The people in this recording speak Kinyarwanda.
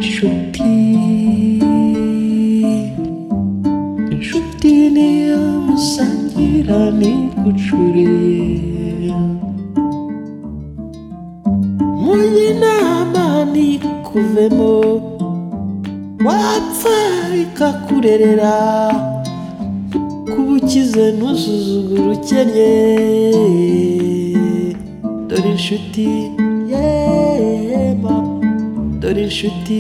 inshuti inshuti niyo musangira nigucuriye mujye inama ntikuvemo wapfa ikakurerera kuba ukize ntuzuzugure ukennye dore inshuti yema dore inshuti